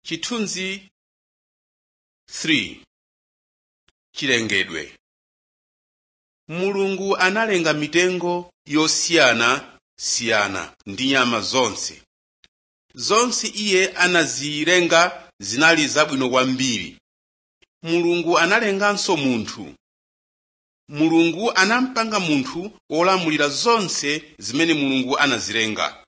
chithunzi 3 chilengedwe mulungu analenga mitengo yosiyanasiyana ndi nyama zonse zonse iye anazilenga zinali zabwino kwambiri mulungu analenganso munthu mulungu anampanga munthu wolamulira zonse zimene mulungu anazilenga